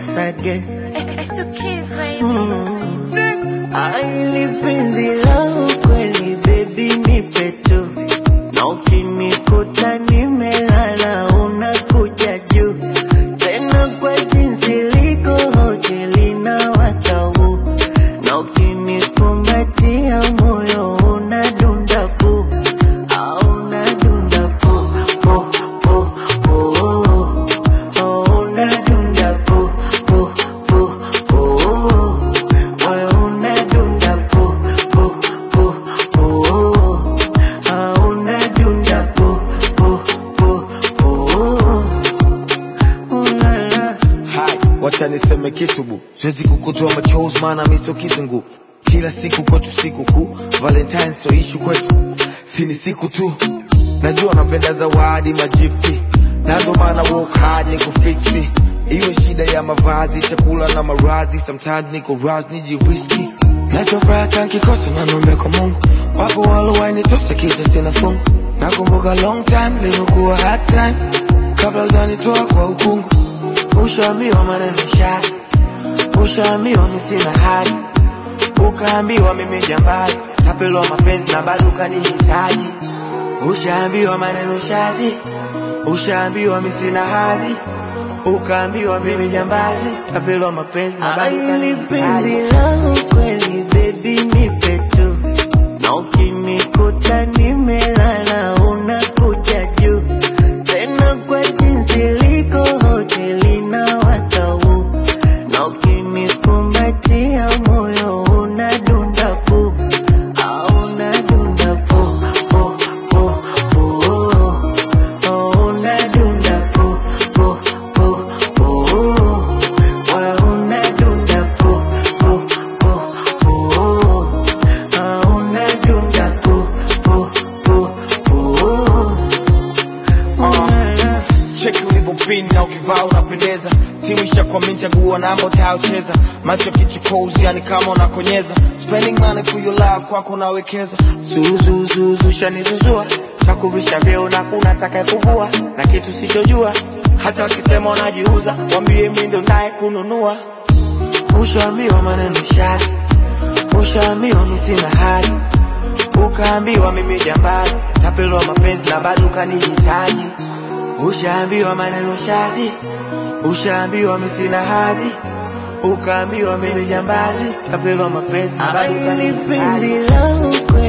once again. It's to kiss, baby. Aili penzi langu kweli baby nipe tu, na ukinikuta nimelala unakuja juu tena kwa jinsi liko hoteli na watau, na ukinikumbatia moyo unadunda pu au unadunda pu pu pu pu oh, unadunda pu pu pu pu moyo unadunda pu pu pu pu ah, unadunda pu pu pu pu oh, la la Hai, wacha niseme kitu bu, siwezi kukutoa machozi maana mi sio kitunguu. Kila siku kwetu siku kuu, Valentine sio ishu kwetu, si ni siku tu. Najua napenda zawadi majifti, na ndo maana work hard ni kufiksi. Iwe shida ya mavazi, chakula na maradhi, sometimes niko raz nijiriski. Nachofuraha nkikosa na nombe kwa Mungu, wapo walowainitosa kisa sina fungu. Nakumbuka long time limekuwa hard time, kabla hujanitoa kwa ukungu. Ushaambiwa maneno shati, ushaambiwa mi sina hati, ukaambiwa mimi jambazi, tapelwa mapenzi na bado ukanihitaji. Ushaambiwa maneno shati, ushaambiwa mi sina hadhi, ukaambiwa mimi jambazi, tapelwa mapenzi na bado Aili penzi ukanihitaji. langu kweli baby nipe tu, na ukinikuta nimelala unakuja juu tena kwa jinsi liko hoteli na watau, na ukinikumbatia moyo unadunda pu au unadunda pu pu pu pu oh, unadunda pu pu pu pu moyo unadunda pu pu pu pu ah, unadunda pu pu pu pu oh, la, la. cheki ulivyopinda na ukivaa unapendeza timu ishakwamini chagua namba utayocheza macho kichukozi yani kama unakonyeza spending money for your love kwako nawekeza zuzuzuzu shanizuzua chakuvisha vyeo na kuna taka kuvua na kitu sichojua hata wakisema unajiuza wambie mi ndo naye kununua ushaambiwa maneno shati ushaambiwa mi sina hati ukaambiwa mimi jambazi tapelwa mapenzi na bado ukanihitaji ushaambiwa maneno shati ushaambiwa mi sina hadhi ukaambiwa mimi jambazi tapelwa mapenzi na bado Aili penzi ukanihitaji langu